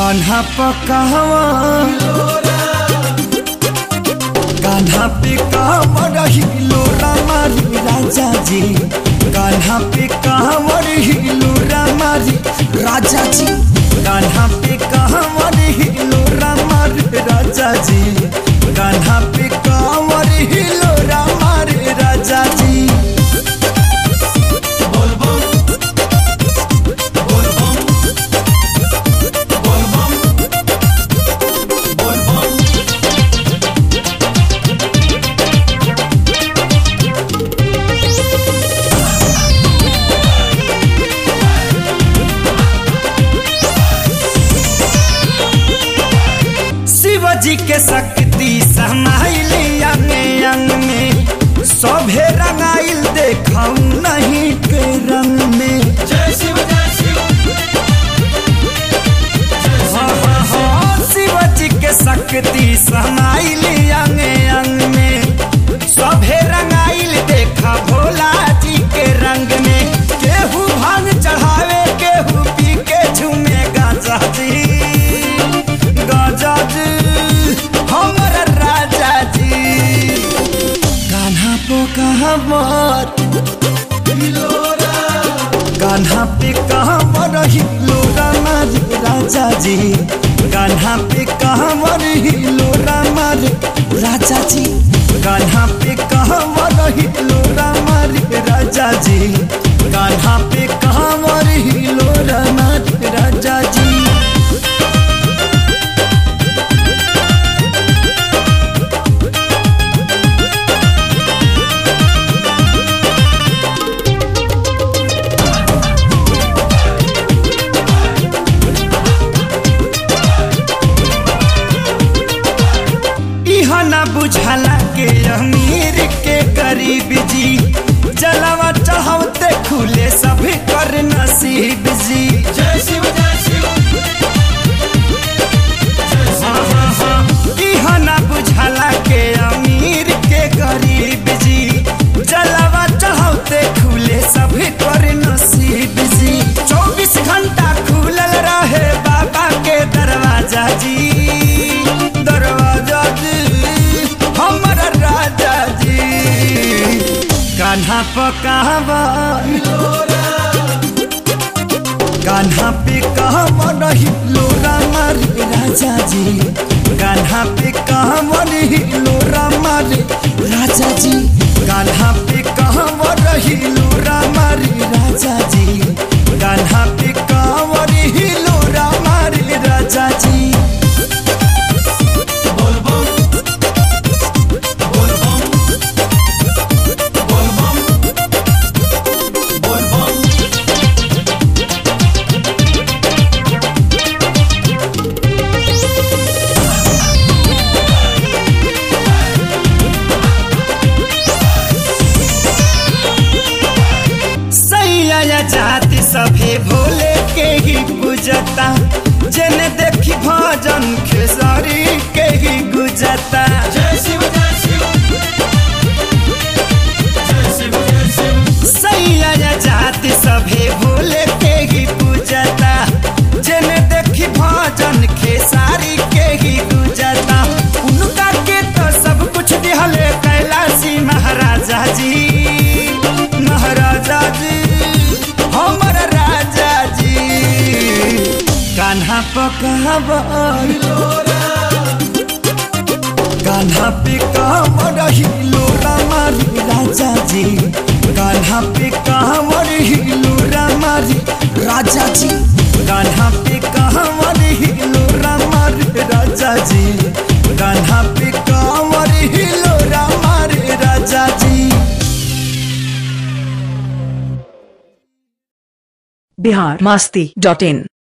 कान्हा पकावा कान्हा पे कांवर हिलो रामारी राजा जी कान्हा पे कांवर हिलो रामारी राजा जी कान्हा पे कांवर हिलो रामारी राजा जी कान्हा पे कांवर हिलो रामारी राजा जी शिवजी के शक्ति समाइली अंग अंग में सभे रंगाइल देखाऊ नहीं के रंग में जय शिव जय शिव हाँ, हाँ, हाँ, शिवजी के शक्ति समाइली अंग अंग में सभे रंगाइल देखा भोला जी के रंग में केहू भांग चढ़ावे केहू पी के झूमे गाजा जी गाजा जी हमर राजा जी कान्हा पो कहमत कान्हा पे कहमर हिलो रामर राजा जी कान्हा पे कहमर हिलो रामर राजा जी कान्हा पे कहमर हिलो रामर राजा जी कान्हा पे कहमर हिलो रामर राजा जी इह न बुझला के अमीर के गरीब जी जलवा चढ़ावते खुले सभी कर नसीब जी जय शिव जय शिव हाँ, हाँ, हाँ। इह न बुझला के अमीर के गरीब जी जलवा चढ़ावते खुले सभी कर नसीब जी चौबीस घंटा खुलल रहे बाबा के दरवाजा जी दरवाजा जी हमर राजा जी कान्हा पकावा कान्हा पे कहमर हिलो रामर राजा जी कान्हा पे कहमर हिलो रामर राजा जी कान्हा पे कहमर हिलो रामर राजा जी कान्हा पे कहमर हिलो रामर राजा जी बोल बम बोल बम बोल बम बोल बम सैया जाति सभे भोले के ही पूजता जेने देखी भजन खेसारी के ही गुजता जय शिव जय शिव जय शिव जय शिव सैया जाति सभे भोले के ही पूजता जेने देखी भजन खेसारी के ही गुजता उनका के तो सब कुछ दिहले कैलाशी महाराजा जी महाराजा जी हमर राजा जी कान्हा पकावर कान्हा पे कांवर हिलो रामारी राजा जी कान्हा पे कांवर हिलो रामारी राजा जी कान्हा पे कांवर हिलो रामारी राजा जी कान्हा पे कांवर हिलो रामारी राजा जी बिहार मस्ती डॉट इन